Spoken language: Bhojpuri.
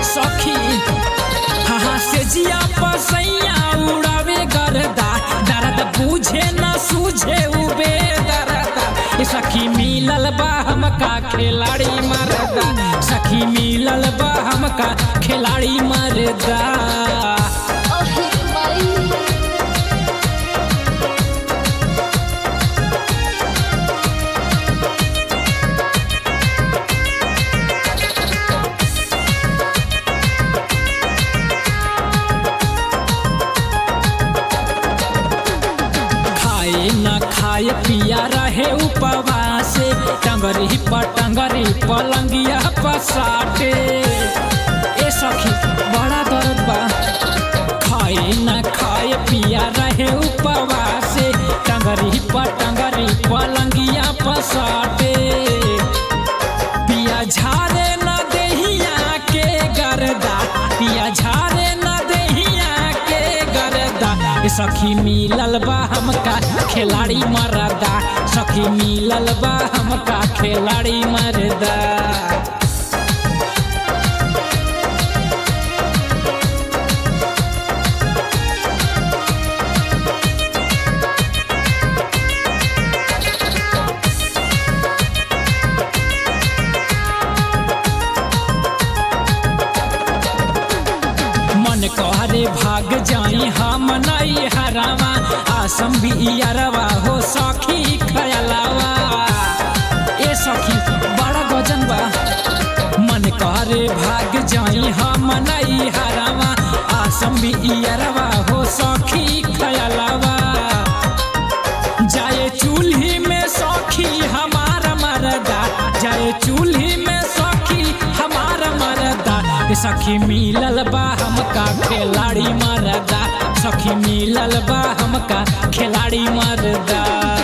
सखी हाँ से जिया पसैया उड़ावे गरदा दर्द बुझे न सूझे उबे दरदा ए सखी मिलल बा हमका खिलाड़ी मरदा सखी मिलल बा हमका खिलाड़ी मरदा अहे माई खाए न खाए पिया रहे उपवास टंगरी पर टंगरी पलंगिया पसाटे ए सखी बड़ा दर्द बा खाए न खाए पिया रहे उपवास टंगरी पर टंगरी पलंगिया पसाटे पिया झारे न देहिया के गरदा पिया झारे न देहिया के गरदा ए सखी मिलल बा हमका खिलाड़ी मरदा सखी मिलल बा हमका खिलाड़ी मरदा मन कहरे भाग जाई हम नई हरावा आसम भी अरवा हो सखी खयलावा ए सखी बड़ा गजन बा मन कहरे भाग जाई हम नई हरावा आसम भी अरवा हो सखी खयलावा जाए चूल्ही में सखी हमारा मरदा जाए चूल्ही में सखी हमारा मरदा ए सखी मिलल बा हमका खिलाड़ी मरदा सखी मिलल बा हमका खिलाड़ी मरदा